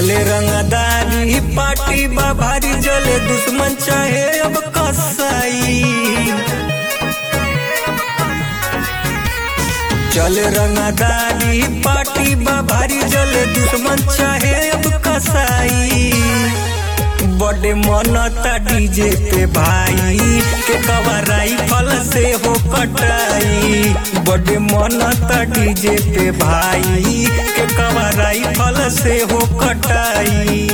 चले रंगदारी पार्टी बा भारी जले दुश्मन चाहे अब कसाई चले रंगदारी पार्टी बा भारी जले दुश्मन चाहे अब कसाई बड़े मनता डीजे पे भाई के कवराई फल से हो कटाई बड़े मनता डीजे पे भाई के कवराई फल से हो कटाई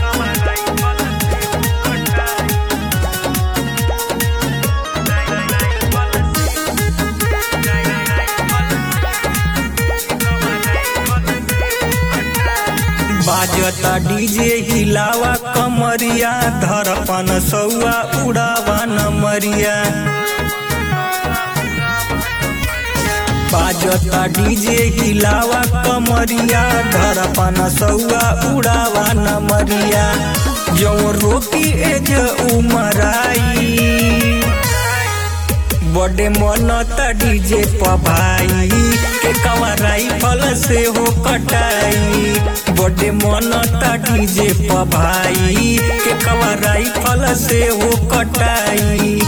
बाजता डीजे हिलावा कमरिया धरपन सौआ उड़ावा नमरिया बाजता डीजे हिलावा कमरिया धरपन सौआ उड़ावा नमरिया जो रोकी एज उमराई बड़े मनता डीजे पभाई के कवराई फल से हो कटाई बड़े मनता डीजे पभाई के कवराई फल से हो कटाई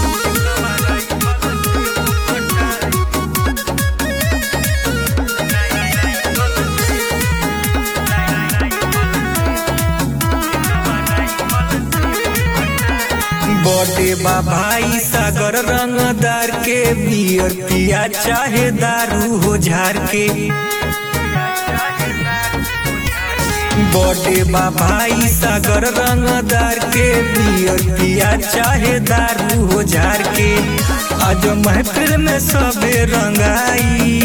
बड़े बा भाई सागर रंगदार के बियर पिया चाहे दारू हो झार के बड़े बा भाई सागर रंगदार के बियर पिया चाहे दारू हो झार के आज महफिल में सबे रंगाई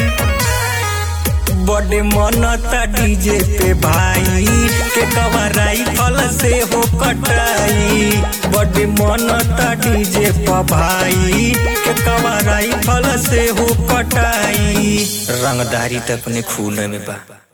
बड़े मनता डीजे पे भाई के कवराई फल से हो कटाई बड़े मनता डीजे पे भाई के कवराई फल से हो कटाई रंगदारी तो अपने खून में बा